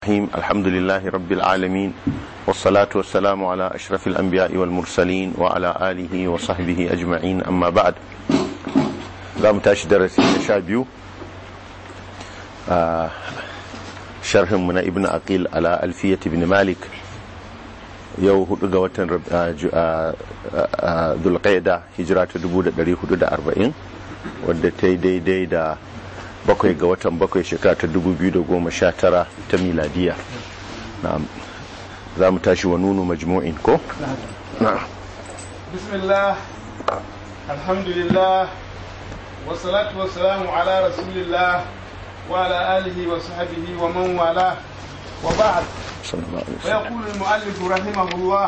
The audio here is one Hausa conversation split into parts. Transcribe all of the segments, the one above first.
الرحيم الحمد لله رب العالمين والصلاة والسلام على أشرف الأنبياء والمرسلين وعلى آله وصحبه أجمعين أما بعد زام تاش درسي شابيو آه شرح من ابن أقيل على ألفية ابن مالك yau hudu ga watan dulqaida hijira ta 1440 wadda ta yi daidai da bakwai ga watan bakwai shekara ta 2019 ta miladiya za mu tashi wa nunu majmu'in ko? bismillah alhamdulillah wasalatu wasalamu ala rasulillah wa ala alihi wa sahbihi wa man wala wa ba'd ويقول المؤلف رحمه الله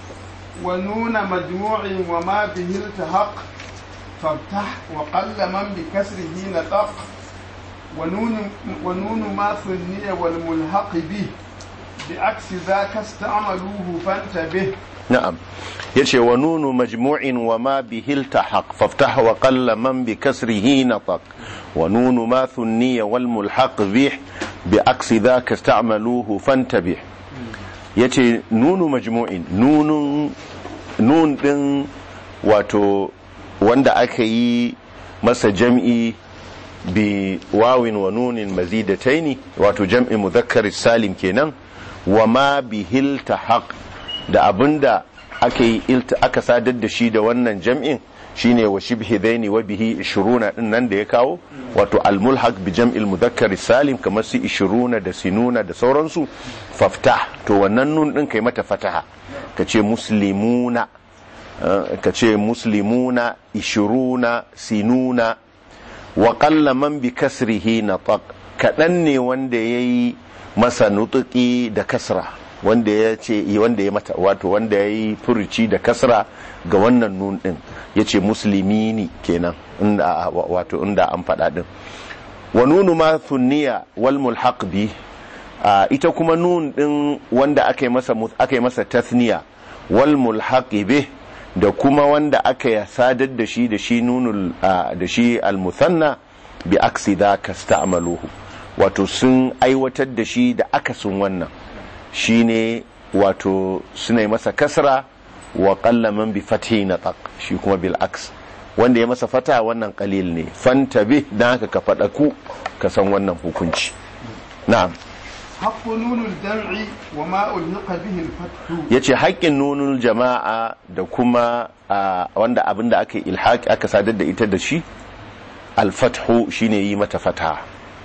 ونون مجموع وما به التحق فافتح وقل من بكسره نطق ونون, ونون ما ثني والملحق به بعكس ذاك استعملوه فانتبه نعم يشي ونون مجموع وما به التحق فافتح وقل من بكسره نطق ونون ما ثني والملحق به بعكس ذاك استعملوه فانتبه yace nunu majmu'in nunun nun din wato wanda aka yi masa jam'i bi wawin wa nunin mazidataini wato jam'i muzakkar salim kenan wa ma bihil tahaq da abinda aka yi aka sadar da shi da wannan jam'in shine wa shibhi dhaini wa bihi 20 din nan da ya kawo wato al-mulhaq bi jam'il mudhakkar salim kamar su 20 da sinuna da sauransu faftah to wannan nun din kai mata fataha kace muslimuna kace muslimuna 20 sinuna wa qalla man bi kasrihi nataq kadan ne wanda yayi masa nutuki da kasra wanda ya ce wanda ya mata wato wanda ya yi furuci da kasra ga wannan nun din ya ce musulmi kenan inda wato inda an faɗa din wa nunu ma thunniya wal mulhaq bi ita kuma nun din wanda aka yi masa aka yi masa tathniya wal mulhaq bi da kuma wanda aka sadar da shi da shi nunul da shi al muthanna bi aksi da kasta'maluhu wato sun aiwatar da shi da akasin wannan shine wato suna masa kasra wa qallaman bi fathi nataq shi kuma bil aks wanda ya masa fata wannan qalil ne fantabi dan haka ka fada ku ka san wannan hukunci na'am haqqu nunul jam'i wa ma ulhiqa bihi al fathu yace haƙƙin nunul jama'a da kuma wanda abinda aka ilhaq aka sadar da ita da shi al fathu shine yi mata fata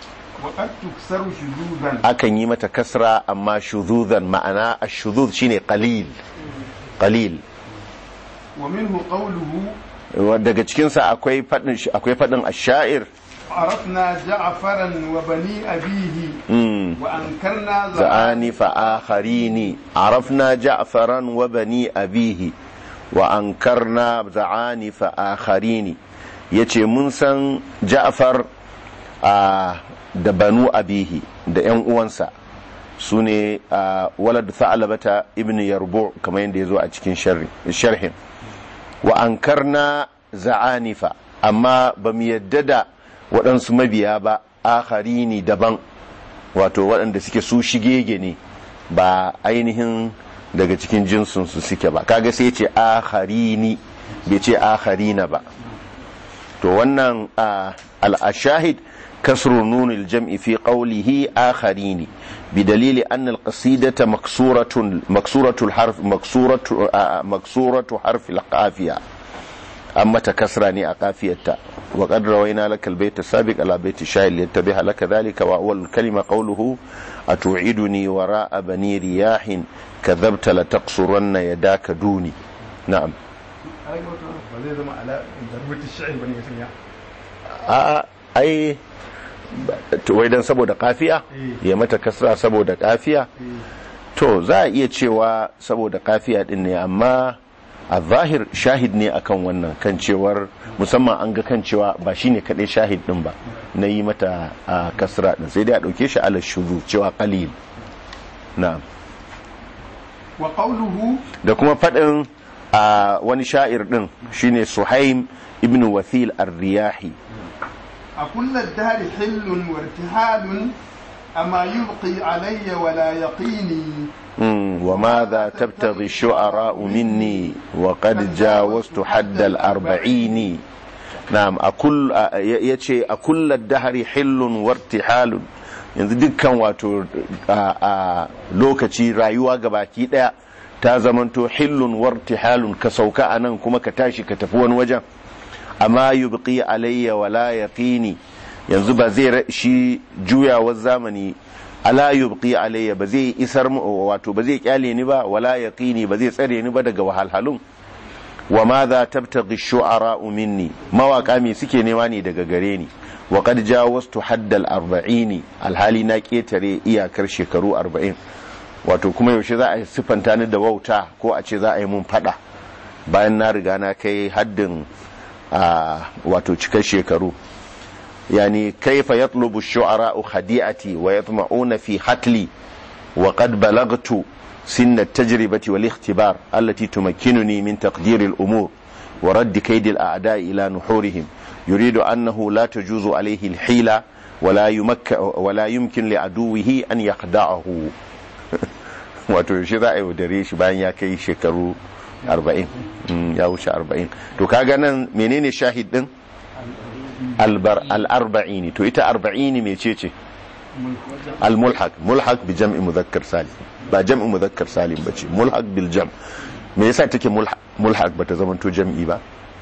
akan yi mata kasra amma shuzuzan ma'ana ashuzuz shine qalil qalil wa minhu qawluhu daga cikin sa akwai fadin akwai fadin ash-sha'ir عرفنا جعفرا وبني أبيه وأنكرنا زعاني فآخرين عرفنا جعفرا وبني أبيه وأنكرنا زعاني فآخرين يتي منسا جعفر آه da banu abihi da yan uwansa su ne a walad tha'alabata ibn yarbu kamar yadda ya zo a cikin sharhin wa ankarna za'anifa amma ba mu yadda da waɗansu mabiya ba akharini daban wato waɗanda suke su shigege ne ba ainihin daga cikin jinsinsu suke ba kaga sai ce akharini bai ce akharina ba to wannan al-ashahid كسر نون الجمع في قوله آخرين بدليل أن القصيدة مكسورة مكسورة الحرف مكسورة مكسورة حرف القافية أما تكسرني أقافية وقد روينا لك البيت السابق على بيت الشاعر ليتبه لك ذلك وأول الكلمة قوله أتوعدني وراء بني رياح كذبت لتقصرن يداك دوني نعم آه أي wai dan saboda kafiya ya mata kasra saboda kafiya to za a iya cewa saboda kafiya din ne amma a zahir shahid ne akan wannan kan cewar musamman an ga kan cewa ba shine kadai shahid din ba na yi mata a kasra din sai dai a dauke shi ala shuzu cewa qalil na'am wa qawluhu da kuma fadin a wani sha'ir din shine suhaim ibn wathil ar-riyahi أكل الدهر حل وارتحال أما يبقي علي ولا يقيني مم. وماذا تبتغي الشعراء مني وقد جاوزت حد الأربعين نعم أكل يتشي أكل الدهر حل وارتحال yanzu dukkan wato a lokaci rayuwa gabaki daya ta zamanto hillun wartihalun ka sauka a nan kuma ka tashi ka tafi wani wajen amma yubqi alayya wala yaqini yanzu ba zai shi juyawar zamani ala yubqi alayya ba zai isar wato ba zai kyale ni ba wala yaqini ba zai tsare ni ba daga wahalhalun wa ma za tabtaghi shu'ara minni mawaka me suke nema ne daga gare ni wa qad jawaztu haddal arba'ini alhali na ketare iyakar shekaru 40 wato kuma yaushe za a sifanta ni da wauta ko a ce za a yi mun fada bayan na riga na kai haddin wato cikar shekaru يعني كيف يطلب الشعراء خديعتي ويطمعون في حتلي وقد بلغت سن التجربة والاختبار التي تمكنني من تقدير الأمور ورد كيد الأعداء إلى نحورهم يريد أنه لا تجوز عليه الحيلة ولا, يمك ولا يمكن لعدوه أن يخدعه wato yaushe za a yi wadare shi bayan ya kai shekaru 40 ya wuce 40 to kaga nan menene shahid din al'arba'ini to ita arba'ini mai ce ce al-mulhaq mulhaq bi jam'i muzakkar salim ba jam'i muzakkar salim ba ce mulhaq bil jam me yasa take mulhaq ba ta zamanto jam'i ba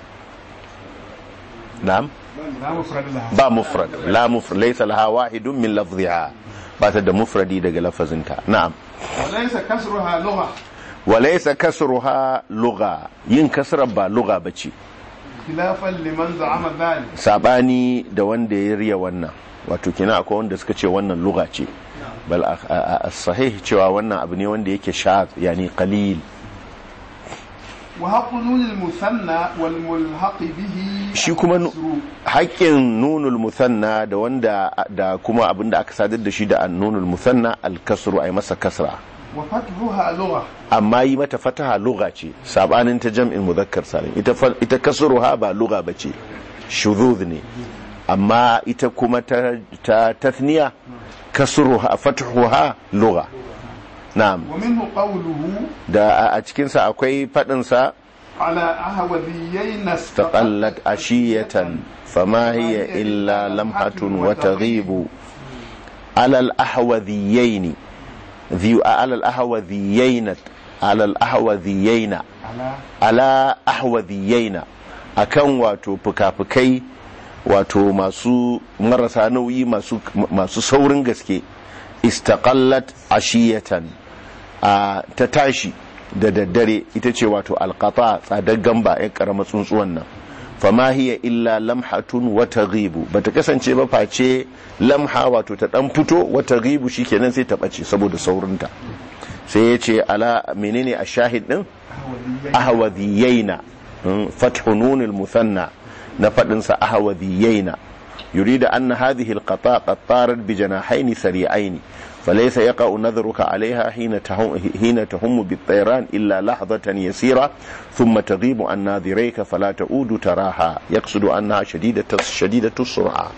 na'am ba mufrad la mufrad laysa laha wahidun min lafziha ba ta da mufradi daga lafazinta na'am walaysa kasruha lugha walaysa kasruha lugha yin kasrar ba lugha bace khilafan liman za'ama dhalik sabani da wanda ya riya wannan wato kina akwai wanda suka ce wannan lugha ce bal as-sahih cewa wannan abu ne wanda yake shaz yani qalil wa haqqu nunil musanna wal mulhaq bihi shi kuma haƙƙin nunul musanna da wanda da kuma abinda aka sadar da shi da nunul musanna al-kasru ay masa kasra wa fathuha lugha amma yi mata fataha lugha ce sabanin ta jam'in muzakkar salim ita ita kasruha ba lugha bace shuzuz ne amma ita kuma ta ta tathniya kasruha fathuha lugha na'am wa minhu qawluhu da a cikin sa akwai fadin sa ala ahwadhiyayn taqallat ashiyatan fama hiya illa lamhatun wa taghibu ala al-ahwadhiyayn ذي على الأهوذيين على الأهوذيين على أهوذيين akan wato fuka-fukai wato masu marasa nauyi masu saurin gaske istaqallat ashiyatan a ta tashi da daddare ita ce wato alqata tsadar gamba ya karama tsuntsuwan nan fama hiya illa lamhatun wata ghibu bata kasance ba face lamha wato ta dan fito wata ghibu shikenan sai ta bace saboda saurinta sai ya ce ala menene a shahid din ahwadhiyaina fathu nunil musanna na fadin sa ahwadhiyaina yurida anna hadhihi alqata qad tarat bi janahayn sari'ain فليس يقع نظرك عليها حين تهم, حين تهم بالطيران إلا لحظة يسيرة ثم تغيب عن ناظريك فلا تعود تراها يقصد أنها شديدة شديدة السرعة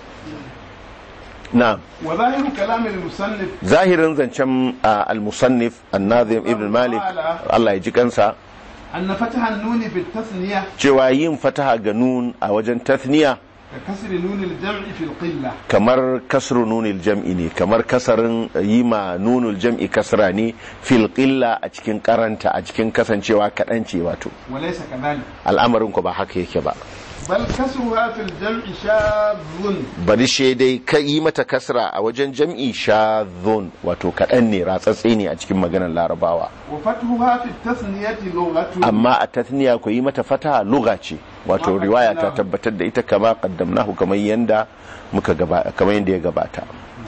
نعم وظاهر كلام المصنف ظاهرا زنشم المصنف الناظم ابن مالك الله يجيك أنسى أن فتح النون بالتثنية جوايين فتح جنون أو وجن تثنية ككسر نون الجمع في القلة kamar kasru nunil jam'i ne kamar kasarin yi ma nunul jam'i kasra ne fil qilla a cikin karanta a cikin kasancewa kaɗan ce wato وليس كذلك al'amarin ku ba haka yake ba بل كسرها في الجمع شاذ bari shi dai ka yi mata kasra a wajen jam'i shadhun wato kaɗan ne ratsatse ne a cikin maganar larabawa وفتحها في التثنية لغة amma a tathniya ku yi mata fataha lugha ce wato Ma riwaya ta qaddamnahu. tabbatar da ita kama qaddamnahu kamar yanda muka gaba kamar yanda ya gabata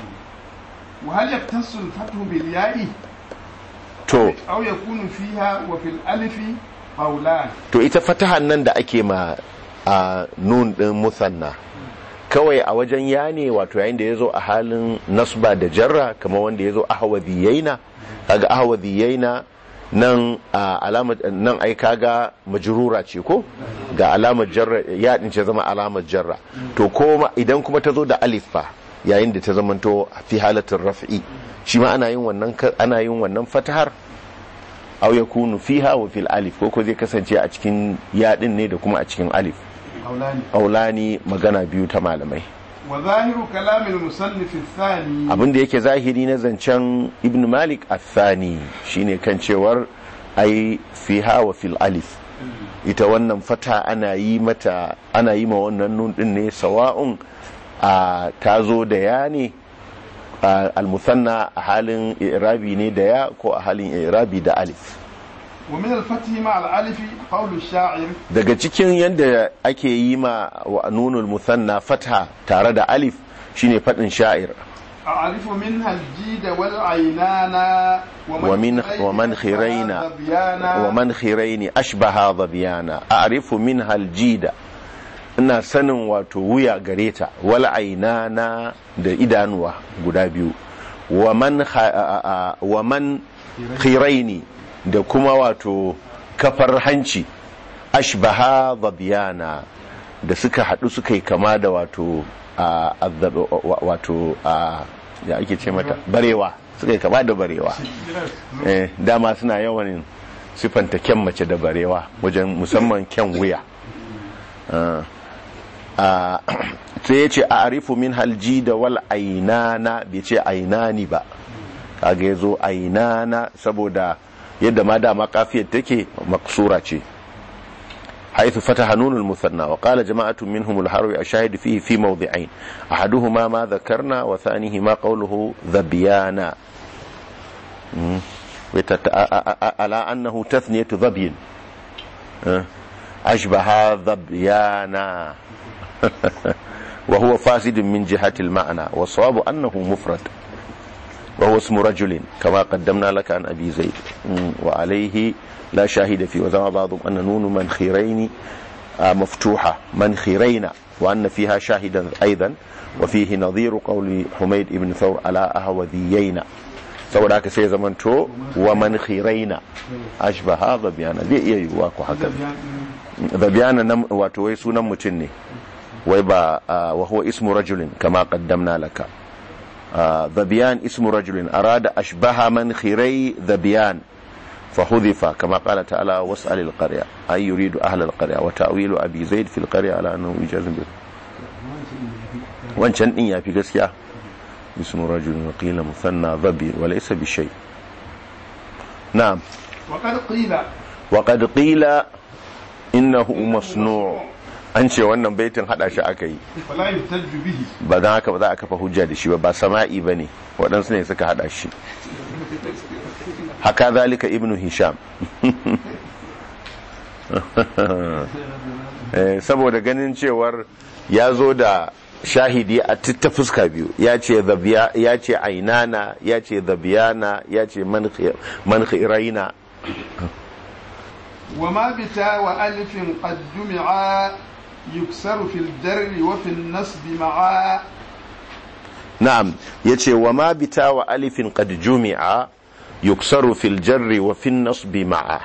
وهل يختص الفتح بالياء to أو يكون فيها وفي الألف قولان to ita fatahan nan da ake ma a nun din musanna kawai a wajen ya ne wato yayin da ya zo a halin nasba da jarra kamar wanda ya zo ahwadhiyaina kaga ahwadhiyaina nan a alamar nan ai kaga majrura ce ko ga alamar jarra ya din ce zama alamar jarra to kuma idan kuma ta zo da alif fa yayin da ta zamanto fi halatin raf'i shi ma ana yin wannan ana yin wannan fatahar aw yakunu fiha wa fil alif ko ko zai kasance a cikin yadin ne da kuma a cikin alif قولان aulani magana biyu ta malamai وظاهر كلام المصنف الثاني abin da yake zahiri na zancen ibn malik athani shine kan cewar ai fiha wa fil alif ita wannan fata ana yi mata ana yi ma wannan nun din ne sawa'un a tazo da ya ne a almusanna a halin irabi ne da ya ko a halin irabi da alif ومن الفتح مع الألف قول الشاعر daga cikin yadda ake yi ma wa nunul musanna fata tare da alif shine fadin sha'ir أعرف منها الجيد والعينان ومن ومن خيرين ومن خيرين أشبه ظبيانا أعرف منها الجيد ina sanin wato wuya gare ta wal ainana da idanuwa guda biyu wa man kha- a- a- wa man khiraini da kuma wato kafar hanci ashbaha zabiyana da suka haɗu suka yi kama da wato a azzab- wa- wato a ya ake ce mata barewa suka yi kama da barewa eh, dama suna yawan siffanta kyan mace da barewa wajen musamman kyan wuya Ah. Ah, sai ya ce a arifu min halji da wal ainana bai ce ainani ba kaga ya zo ainana saboda yadda ma dama kafiyar take maksura ce حيث فتح نون المثنى وقال جماعة منهم الحروي الشاهد فيه في موضعين أحدهما ما ذكرنا وثانيهما قوله ذبيانا مم. وتت- أ- أ- أ- على أنه تثنية ذبي أه. أشبه ذبيانا وهو فاسد من جهة المعنى والصواب أنه مفرد وهو اسم رجل كما قدمنا لك عن أبي زيد مم. وعليه لا شاهد فيه وزعم بعضهم أن نون من خيرين آه، مفتوحة من خيرين وأن فيها شاهدا أيضا وفيه نظير قول حميد بن ثور على أهوذيين saboda haka sai zamanto wa man khiraina ashbaha zabiyana zai iya yiwuwa ko haka zabiyana nan wato wai sunan mutum ne wai ba ah, wa huwa ismu rajulin kama qaddamna laka آه، ذبيان اسم رجل أراد أشبه من خيري ذبيان فحذف كما قال تعالى واسأل القرية أي يريد أهل القرية وتأويل أبي زيد في القرية على أنه إجاز به وانشان إن يافي قسيا اسم رجل وقيل مثنى ذبي وليس بشيء نعم وقد قيل وقد قيل إنه مصنوع an ce wannan baitin hada shi aka yi فلا يحتج به ba don haka ba za a kafa hujja da shi ba ba sama'i ba ne waɗansu ne suka haɗa shi haka zalika ibnu hisham Eh, saboda ganin cewar ya zo da shahidi a ta fuska biyu ya ce zabiya- ya ce ainana ya ce zabiyana ya ce man khiraina وما بتا وألف قد جمعا يكسر في الجر وفي النصب معا na'am yace wa ma bita wa alifin qad jumi'a yuksaru fil jarri wa fin nasbi ma'a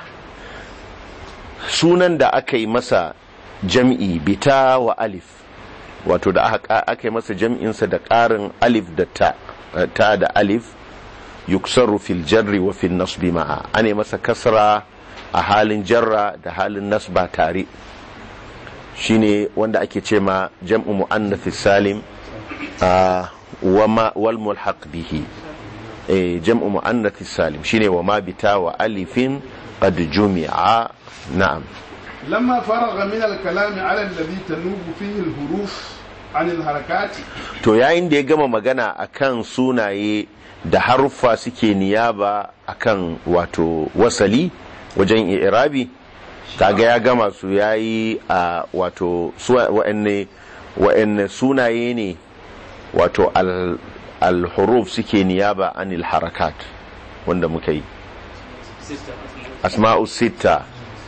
sunan da aka yi masa jam'i bita wa alif wato da aka aka yi masa jam'insa da ƙarin alif da ta ta da alif yuksaru fil jarri wa fil nasbi ma'a ane masa kasra a halin jarra da halin nasba tare shine wanda ake ce ma jam'u muannath salim a wama wal mulhaq bihi eh jam'u muannath salim shine wama bita wa alifin qad jumi'a na'am لما فرغ من الكلام على الذي تنوب فيه الحروف عن الحركات to yayin da ya gama magana akan sunaye da haruffa suke niyaba akan wato wasali wajen irabi kaga ya gama su yayi a wato su wa'anne wa'anne sunaye ne wato al al-huruf suke niyaba anil harakat wanda muka yi asma'u sita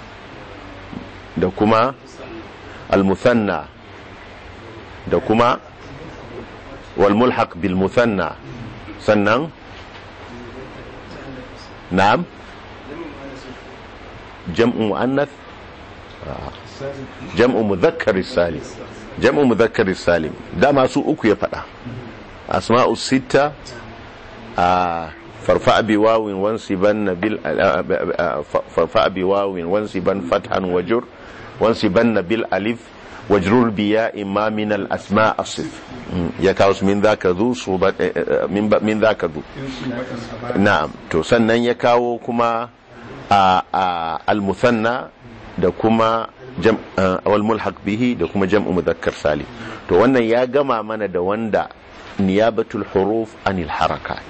da kuma al-muthanna da kuma wal mulhaq bil muthanna sannan na'am jam'u muannath Ah. jam'u mudhakkar salim jam'u mudhakkar salim dama su uku ya faɗa asma'u sitta a farfa bi wawin wansiban bil farfa bi wawin wansiban fathan wajur wansiban bil alif wajrur biya imma min al asma asif ya kawo su min zaka zu su min zaka zu na'am to sannan ya kawo kuma a al musanna da kuma wal mulhaq bihi da kuma jam'u mudhakkar salim to wannan ya gama mana da wanda niyabatul huruf anil harakat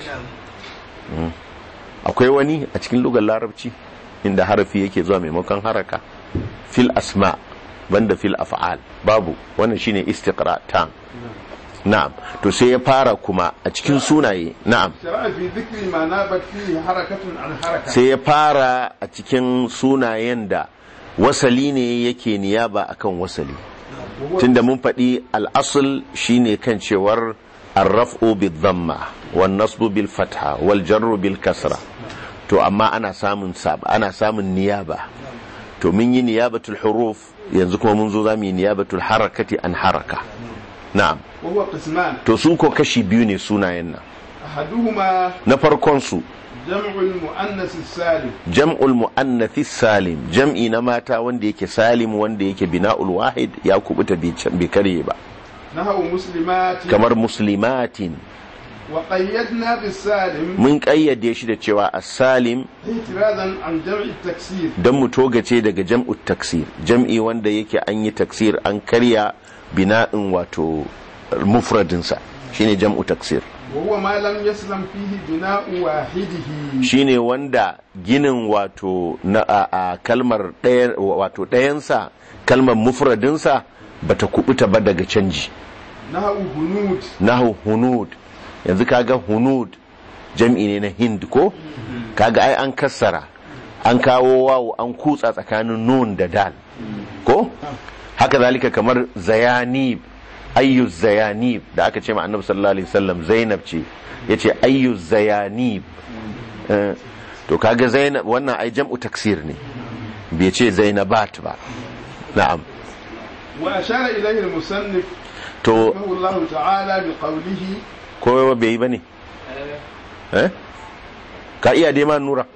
akwai wani a cikin lugar larabci inda harafi yake zuwa maimakon haraka fil asma banda fil af'al babu wannan shine istiqra tam na'am to sai ya fara kuma a cikin sunaye na'am sai ya fara a cikin sunayen da wasali ne yake niyaba akan wasali tunda mun faɗi al'asul shine kan cewar arraf'u bil dhamma wan nasbu bil fatha wal jarru bil kasra to amma ana samun sab ana samun niyaba to mun yi niyabatul huruf yanzu kuma mun zo zamu yi niyabatul harakati an haraka na'am to su ko kashi biyu ne sunayen nan na farkon su jam'ul mu'annas salim jam'ul mu'annath salim jam'i na mata wanda yake salim wanda yake bina'ul wahid ya kubuta bi kare ba nahawu muslimatin kamar muslimatin wa qayyadna bis salim mun kayyade shi da cewa as-salim ihtirazan an jam'i taksir dan mu togace daga jam'u taksir jam'i wanda yake an yi taksir an karya bina'in wato mufradinsa shine jam'u taksir وهو ما لم يسلم فيه بناء واحده shine wanda ginin wato na a, a kalmar ɗaya wato ɗayansa kalmar mufradinsa bata kubuta ba daga canji nahu hunud nahu hunud yanzu kaga hunud jam'i ne na hind ko kaga ai an kassara an kawo wawo an kutsa tsakanin nun da dal ko haka zalika kamar zayanib ayyu zayanib da aka ce ma annabi sallallahu alaihi wasallam zainab ce yace ayyu zayanib to kaga zainab wannan ai jam'u taksir ne bai ce zainabat ba na'am wa ashara ilayhi al-musannif to Allah ta'ala bi qawlihi ko bai yi bane eh ka iya dai ma nura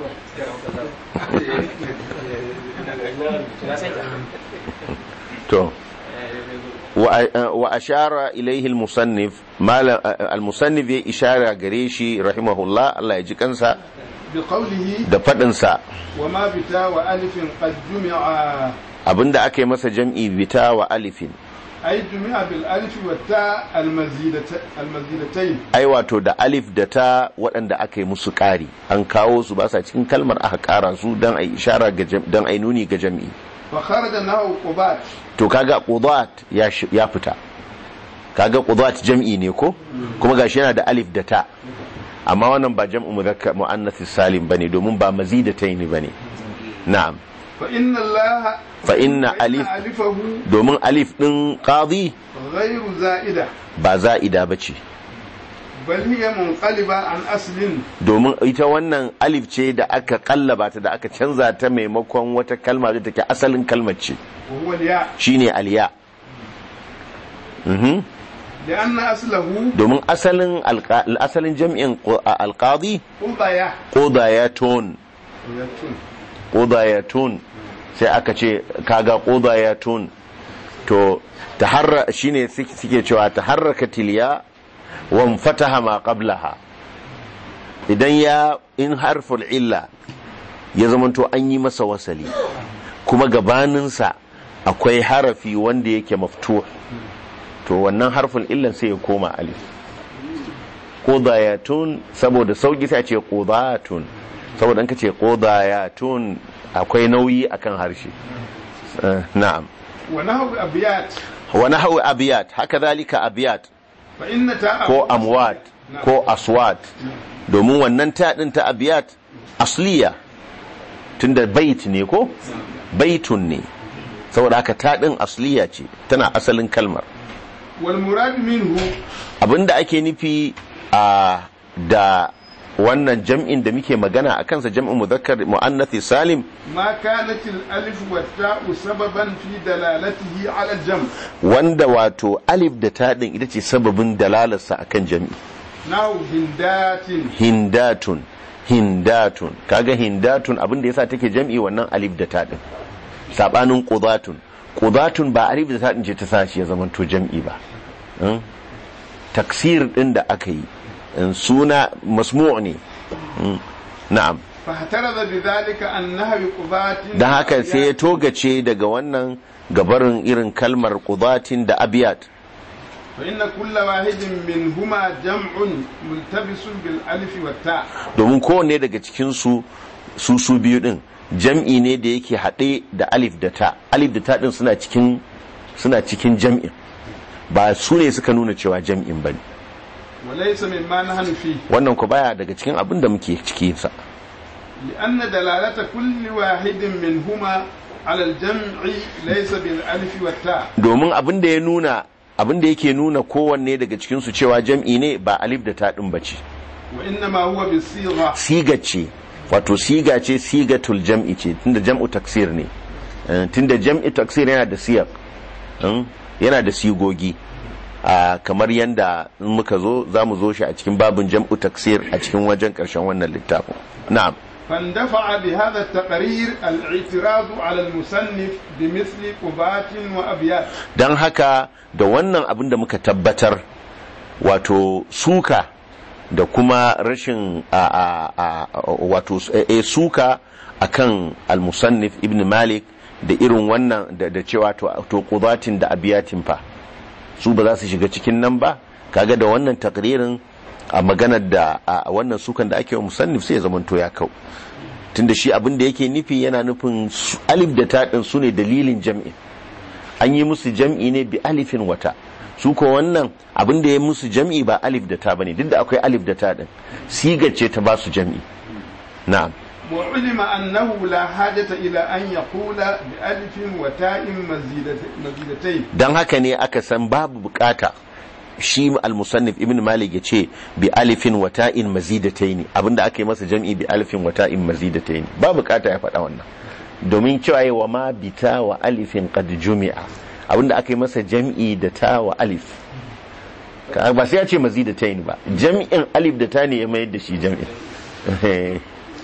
to wa ashara ilaihi al-musannif al-musannif ya ishara gare shi rahimahullah Allah ya ji kansa bi qawlihi da fadin sa wa ma bita wa alifin qad jumi'a abinda aka yi masa jam'i bita wa alifin ay jumi'a bil alif wa ta al-mazidatayn ai wato da alif da ta waɗanda aka yi musu ƙari an kawo su ba sa cikin kalmar aka ƙara su don ai ishara ga don ai nuni ga jam'i fa kharaja nahu qubat to kaga qudat ya ya fita kaga qudat jam'i ne ko kuma gashi yana da alif da ta amma wannan ba jam'u mudhakkar muannath salim bane domin ba mazidatayn bane na'am fa inna allaha fa inna alif alifahu domin alif din qadi ghayru za'ida ba za'ida bace bal hiya munqaliba an aslin domin ita wannan alif ce da aka kallaba ta da aka canza ta maimakon wata kalma da take asalin kalmar ce wa huwa al-ya shine aliya mhm lianna aslahu domin asalin alqa- asalin jam'in qu- alqadi qudaya qudayatun yatun qudayatun sai aka ce kaga qudayatun to taharra shine suke suke cewa taharraka tiliya wa fataha ma qablaha idan ya in harful illa ya zamanto an yi masa wasali kuma gabaninsa akwai harafi wanda yake maftuh to wannan harfin illan sai ya koma alif qudayatun saboda sauki sai a ce qudatun saboda an ka ce qudayatun akwai nauyi akan harshe Eh, na'am wa nahu abiyat wa nahwu abiyat haka zalika abiyat fa inna ta ko amwat ko aswat domin wannan ta din ta abiyat asliya tunda bait ne ko baitun ne saboda haka ta din asliya ce tana asalin kalmar wal murad minhu abinda ake nufi a da wannan jam'in da muke magana a kansa jam'in muzakkar mu'annathi salim ما كانت الألف والتاء سببا في دلالته على الجمع wanda wato alif da ta din ita ce sababin dalalarsa akan jam'i نحو هندات hindatun hindatun kaga hindatun abin da yasa take jam'i wannan alif da ta din sabanin qudatun qudatun ba alif da ta din ce ta sa shi ya zama to jam'i ba Mm? taksir din da aka yi in suna masmu' ne Mm. na'am فاحترز بذلك عن نهر قضاة don haka sai ya togace daga wannan gabarin irin kalmar qudatin da abiyat فإن كل واحد منهما جمع ملتبس بالألف والتاء domin kowanne daga cikinsu su su biyu din jam'i ne da yake haɗe da alif da ta alif da ta din suna cikin suna cikin jam'in ba su ne suka nuna cewa jam'in bane وليس مما نحن فيه wannan ku baya daga cikin abin da muke ciki sa لأن دلالة كل واحد منهما على الجمع ليس بالألف والتاء domin abin da ya nuna abin da yake nuna kowanne daga cikinsu cewa jam'i ne ba alif da ta din bace وإنما هو بالصيغة siga ce wato siga ce sigatul jam'i ce tunda jam'u taksir ne Eh, tunda jam'i taksir yana da siyaq mm, yana da sigogi Ah, kamar yanda in muka zo za mu zo shi a cikin babin jam'u taksir a cikin wajen karshen wannan littafin na'am فاندفع بهذا التقرير الاعتراض على المصنف بمثل قبات وأبيات don haka da wannan abin da muka tabbatar wato suka da kuma rashin a, a, a, wato e, suka akan al-musannif ibn malik da irin wannan da, da cewa to, to qudatin da abiyatin fa su ba za su shiga cikin nan ba kaga da wannan takririn a maganar da a wannan sukan da ake wa musannif sai ya zamanto ya kau tunda shi abin da yake nufi yana nufin su- alif da taɗin su ne dalilin jam'in an yi musu jam'i ne bi alifin wata su ko wannan abin da ya musu jam'i ba alif da ta bane duk da akwai alif da ta din sigar ce ta ba su jam'i na'am وعلم أنه لا حاجة إلى أن يقول بألف وتاء مزيدت- مزيدتين dan haka ne aka san babu bukata shi al-musannif ibn malik ya ce bi alifin wa ta'in mazidataini abinda aka yi masa jam'i bi alifin wa ta'in mazidataini ba bukata ya faɗa wannan domin cewa yi wa ma bita wa alifin qad jumi'a abinda aka yi masa jam'i da ta wa alif Ka- ba sai ya ce mazidataini ba jam'in alif da ta ne ya mayar da shi jam'in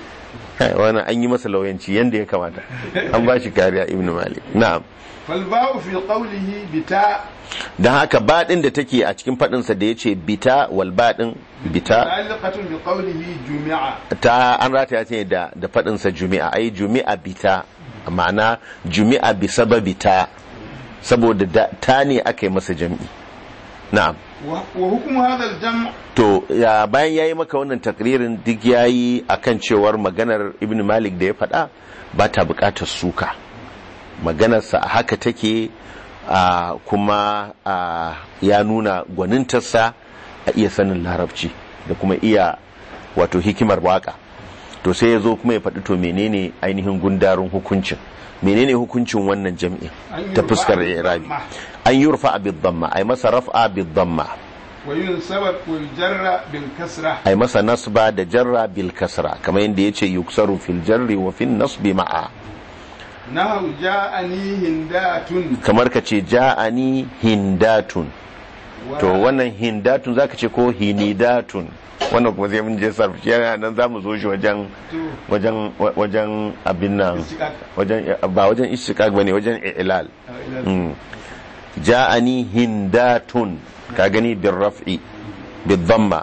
wannan an yi masa lauyanci yanda ya kamata an ba shi kariya ibn malik na'am فالباء في قوله بتاء don haka baɗin da take a cikin faɗinsa da ya ce bita wal baɗin bita متعلقة بقوله جمع ta an rataya ta ne da da faɗinsa jumi'a ai jumi'a bita ma'ana jumi'a bi sababi ta saboda da, ta ne aka yi masa jam'i na'am و- وحكم هذا الجمع to ya bayan yayi maka wannan takririn duk yayi akan cewar maganar ibn malik da ya faɗa ba ta buƙatar suka maganarsa a haka take a kuma a ya nuna gwanintarsa a iya sanin larabci da kuma iya wato hikimar waka to sai ya zo kuma ya faɗi to menene ainihin gundarin hukuncin menene hukuncin wannan jam'in أن ta يرفع fuskar irabi بالضمة an yurfa bid damma ay masa raf'a bid damma وينسب ويجر بالكسرة ai masa nasba da jarra bil kasra kamar yadda yace yuksaru fil jarri wa fil nasbi ma'a نهو جاءني هندات kamar ka ce ja'ani hindatun to wannan hindatun zaka ce ko hinidatun wannan kuma zai mun je sarfi yana nan zamu zo shi wajen wajen wajen abin nan wajen ba wajen istiqaq bane wajen i'lal Mm. ja'ani hindatun ka gani bil raf'i bil dhamma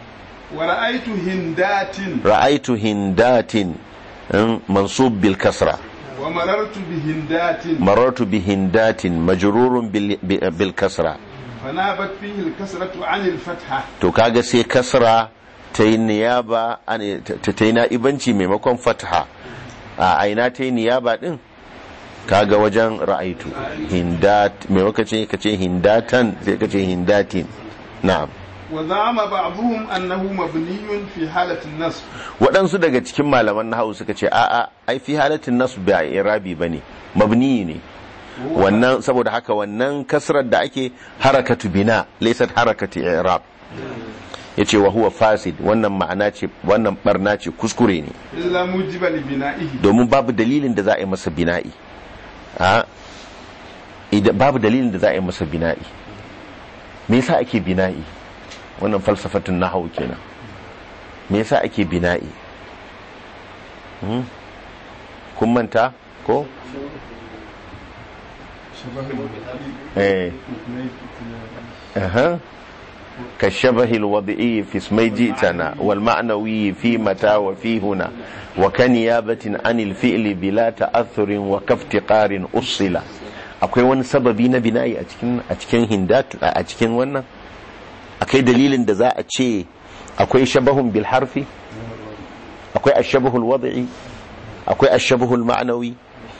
ورأيت هندات ra'aitu hindatin mm, mansub bil kasra ومررت بهندات marartu bi hindatin majrurun bil, bi- bil kasra فنابت فيه الكسرة عن الفتحة to kaga sai kasra ta yi niyaba an- ta ta yi na'ibanci maimakon fatha a aina ta yi niyaba din kaga wajen ra'aitu hindat maimakon ce ka ce hindatan sai ka ce hindatin na'am وزعم بعضهم أنه مبني في حالة النصب waɗansu daga cikin malaman nahawu suka ce a'a ai fi halatin nasu ba irabi bane mabni ne wannan saboda haka wannan kasrar da ake harakatu bina laysat harakatu i'rab yace wa huwa fasid wannan ma'ana ce wannan barna ce kuskure ne illa mujiba li bina'ihi domin babu dalilin da za a yi masa bina'i a idan babu dalilin da za a yi masa bina'i me yasa ake bina'i wannan falsafatun nahwu kenan me yasa ake bina'i Hmm? kun manta ko eh أها كالشبه الوضعي في اسمي جئتنا والمعنوي في متى وفي هنا وكنيابة عن الفعل بلا تأثر وكافتقار أصل akwai wani sababi na bina'i a cikin a cikin hindatu a cikin wannan akwai dalilin da za a ce akwai shabahun bil harfi akwai ashabahul wad'i akwai ashabahul ma'nawi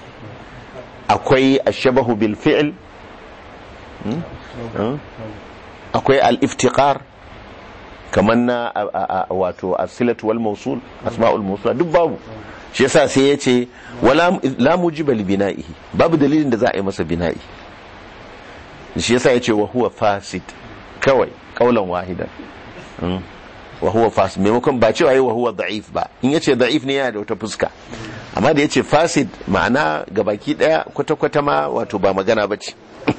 akwai ashabahu bil fi'l akwai al-iftiqar kamar na wato as-silatu wal mawsul asma'ul mawsul duk babu shi yasa sai yace wala la mujiba li bina'ihi babu dalilin da za a yi masa bina'i shi yasa yace wa huwa fasid kawai kaulan wahida wa huwa fasid maimakon ba cewa yi wa huwa da'if ba in yace da'if ne yana da wata fuska amma da yace fasid ma'ana gabaki daya kwata-kwata ma wato ba magana bace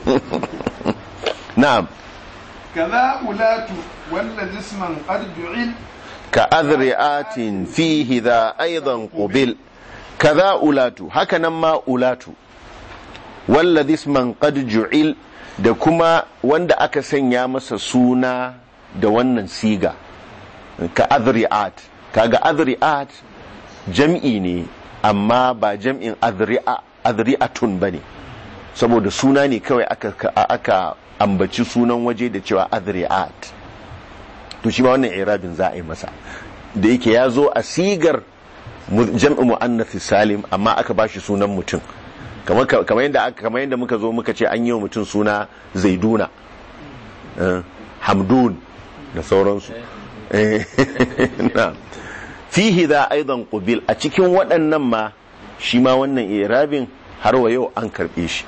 na'am kaza ulatu walla jisman qad ju'il كأذرئات فيه ذا أيضا قبل كذا أولات هكذا ما أولات والذي اسما قد جعل da kuma wanda aka sanya masa suna da wannan siga ka adri'at kaga adri'at jam'i ne amma ba jam'in adri'atun ba ne saboda suna ne kawai aka, aka ambaci sunan waje da cewa adri'at to shi ma wannan irabin za a yi masa da yake ya zo a sigar jam'i mu'annafi salim amma aka ba shi sunan mutum kamar yadda kamar yadda muka zo muka ce an yi wa mutum suna zaiduna hamdun da sauransu fihi za aidan qubil a cikin waɗannan ma shi ma wannan irabin har wa yau an karɓe shi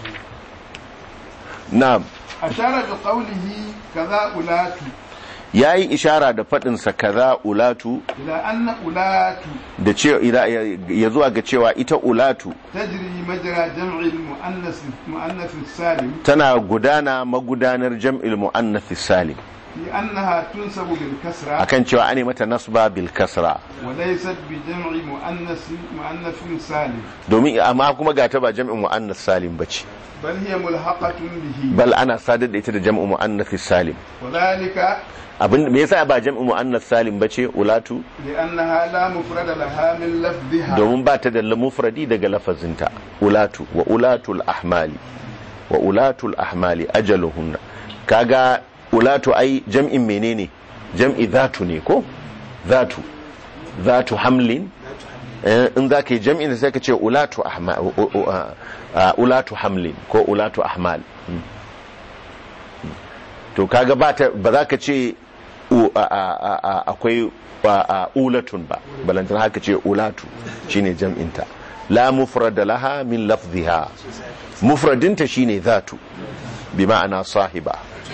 na'am ashara bi qawlihi kaza ulatu ya yi ishara da faɗinsa kaza ulatu ila anna ulatu da ce ya zuwa ga cewa ita ulatu tajri majra jam'il muannas muannas salim tana gudana magudanar jam'il muannath salim li annaha tunsabu bil kasra akan cewa ane mata nasba bil kasra wa laysat bi jam'i muannas muannas salim domin amma kuma ga ta ba jam'in muannath salim bace bal hiya mulhaqatun bihi bal ana sadar da ita da jam'in muannath salim wa dhalika abin me yasa ba jam'in muannath salim bace ulatu li annaha la mufrada laha min lafdhiha domin ba ta da mufradi daga lafazinta ulatu wa ulatul ahmali wa ulatul ahmali ajaluhunna kaga ulatu ai jam'in menene jam'i zatu ne ko zatu zatu hamlin in za ka yi jam'in sai ka ce ulatu ulatu hamlin ko ulatu ahmal to kaga ba za ka ce akwai ulatun ba balantar haka ce ulatu shine jam'inta la mufrada laha min lafziha mufradinta shine zatu bi ma'ana sahiba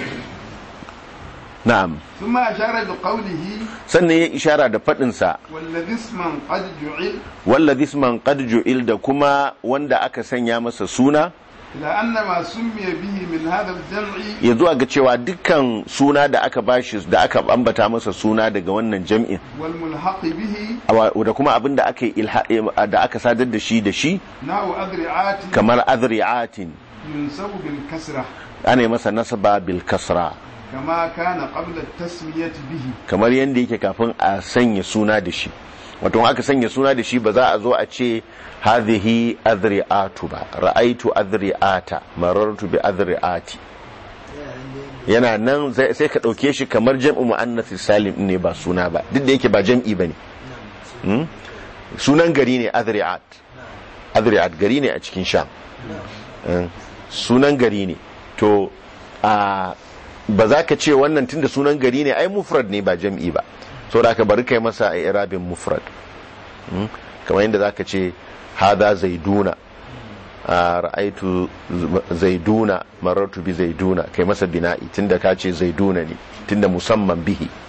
na'am ثم أشار بقوله sannan ya ishara da faɗinsa والذي اسما قد جعل wallazi isman qad ju'il da kuma wanda aka sanya masa suna إلى أن ما سمي به من هذا الجمع ya zuwa ga cewa dukkan suna da aka bashi da aka ambata masa suna daga wannan jam'in والملحق به awa- da kuma abin da aka yi ilha- da aka sadar da shi da shi نحو أذرعات kamar adri'atin ينسب بالكسرة ana yi masa nasaba bil kasra كما كان قبل التسمية به kamar yadda yake kafin a sanya suna da shi wato in aka sanya suna da shi ba za a zo a ce hadhihi adri'atu ba ra'aitu adri'ata marartu bi adri'ati yana nan zai- sai ka dauke shi kamar jam'u muannath salim ne ba suna ba duk da yake ba jam'i bane Hmm? sunan gari ne adri'at adri'at gari ne a cikin sham Hmm. sunan gari ne to a ba za ka ce wannan tunda sunan gari ne ai mufrad ne ba jam'i ba saboda aka bari kai masa a irabin mufrad Hmm? kamar yadda za ka ce hada zaiduna a ra'aitu zaiduna marartu bi zaiduna kai masa bina'i tunda ka ce zaiduna ne tunda musamman bihi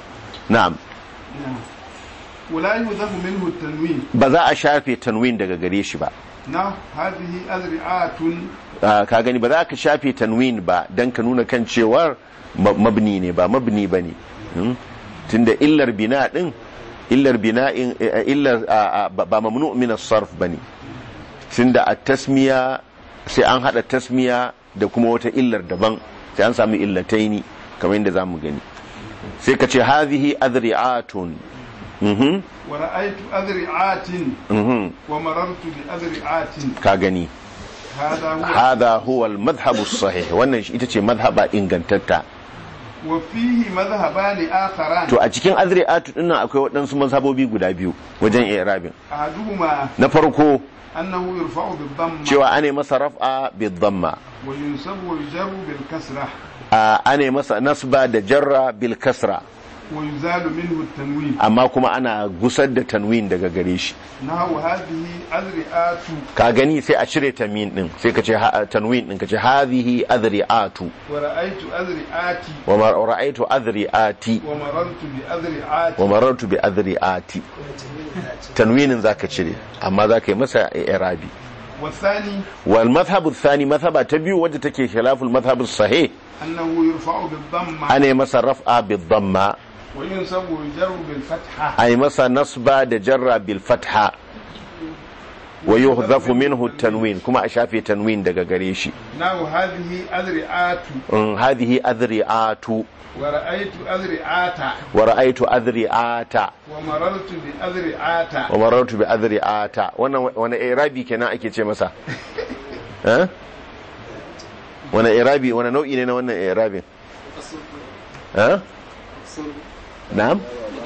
na'am ولا يذهب منه التنوين ba za a shafe tanwin daga gare shi ba نعم هذه أذرعات Ah, ka gani ba za ka shafe tanwin ba don ka nuna kan cewar ma- mabni ne ba mabni ba ne Hmm? tunda illar bina din illar bina'in eh, eh, illar ah, ah, ba ba mamnu min as-sarf bane tunda at-tasmiya sai an hada tasmiya da kuma wata illar daban sai an samu illataini kamar yadda zamu gani sai ka ce hadhihi adri'atun mhm ورأيت أذرعات mhm ومررت بأذرعات ka gani هذا هو hada huwa al-madhhab as-sahih wannan shi- ita ce madhhaba ingantatta وفيه مذهبان آخران to a cikin azri'atu dinnan akwai waɗansu mazhabobi guda biyu wajen i'rabin أحدهما na farko أنه يرفع بالضمة cewa ane masa raf'a bid-dhamma وينسب ويجر بالكسرة a ane masa nasba da jarra bil kasra ويزال منه التنوين amma kuma ana gusar da tanwin daga gare shi نحو هذه أذرعات ka gani sai a cire tanwin din sai ka ce ha- tanwin din ka ce hadhihi adri'atu ورأيت أذرعات wa ma ra'aytu adri'ati ومررت بأذرعات wa marartu bi adri'ati tanwinin zaka cire amma zaka yi masa i'rabi والثاني wal madhhabu thani madhhaba ta biyu wadda take khilaful madhhabu sahih أنه يرفع بالضمة ane masa raf'a bid-dhamma وينسب ويجر بالفتحة ay masa nasba da jarra bil fatha wa yuhdhafu minhu tanwin kuma a shafe tanwin daga gare shi نحو هذه أذرعات in hadhihi adri'atu ورأيت أذرعات wa ra'aytu adri'ata ومررت بأذرعات wa marartu bi adri'ata wannan wani irabi kenan ake ce masa eh wani irabi wani nau'i ne na wannan irabin eh na'am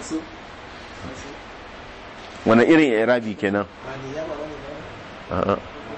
wani irin irabi kenan a'a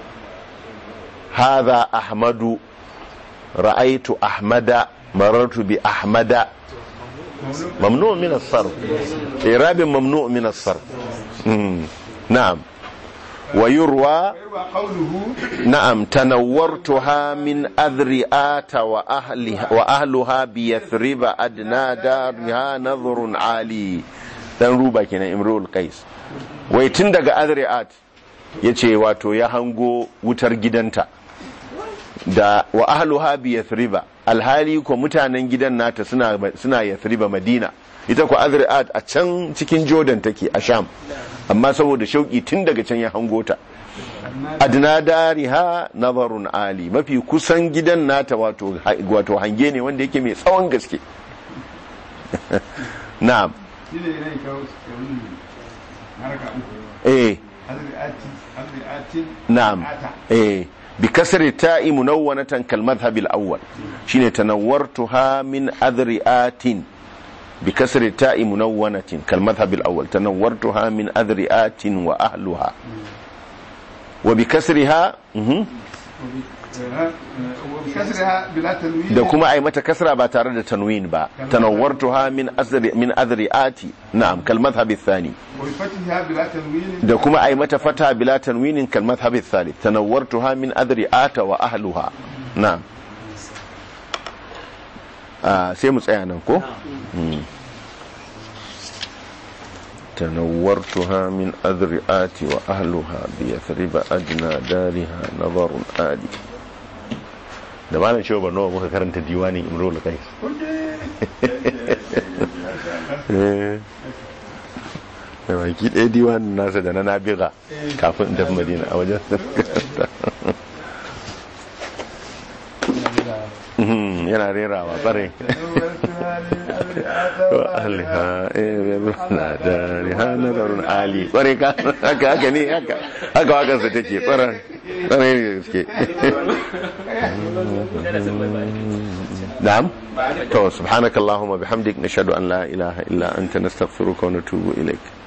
hadha ahmadu ra'aytu ahmada marartu bi ahmada ممنوع من الصرف إعراب ممنوع من الصرف مم. نعم ويروى ويروى قوله نعم تنورتها من أذرئات وأهلها, وأهلها بيثرب أدنى دارها نظر عالي dan ruba kenan imrul qais wai tun daga azri'at yace wato ya hango wutar gidanta da wa ahluha bi yathriba alhali ko mutanen gidan nata suna suna yathriba madina ita ko azri'at a can cikin jordan take a sham amma saboda shauki tun daga can ya hango ta adna dariha nazarun ali mafi kusan gidan nata wato wato hange ne wanda yake mai tsawon gaske na'am shine ne kawo wannan haraka uku eh azri'ati azri'atin na'am ata eh بكسر التاء منونة كالمذهب الأول شين تنورتها من أذرئات بكسر التاء منونة كالمذهب الأول تنورتها من أذرئات وأهلها وبكسرها مهم. وبكسرها بلا تنوين da kuma ai mata kasra ba tare da tanwin ba tanawwartuha min azri min adri'ati na'am kal madhhab athani وبفتحها بلا تنوين da kuma ai mata fata bila tanwinin kal madhhab athalith tanawwartuha min adri'ata wa ahluha na'am ah sai mu tsaya nan ko Mm. تنورتها من أذرئات وأهلها بيثرب أدنى دارها نظر آلي da malam shehu barnawa muka karanta diwanin imrul qais da baki ɗaya diwanin nasa da na nabiga kafin in tafi madina a wajen Mhm, yana rerawa bare wa ahliha na dariha nazarun ali kware ka haka haka ne haka haka wakansa take kware kware ne gaske na'am to subhanakallahumma bihamdik nashhadu an la ilaha illa anta nastaghfiruka wa natubu ilaik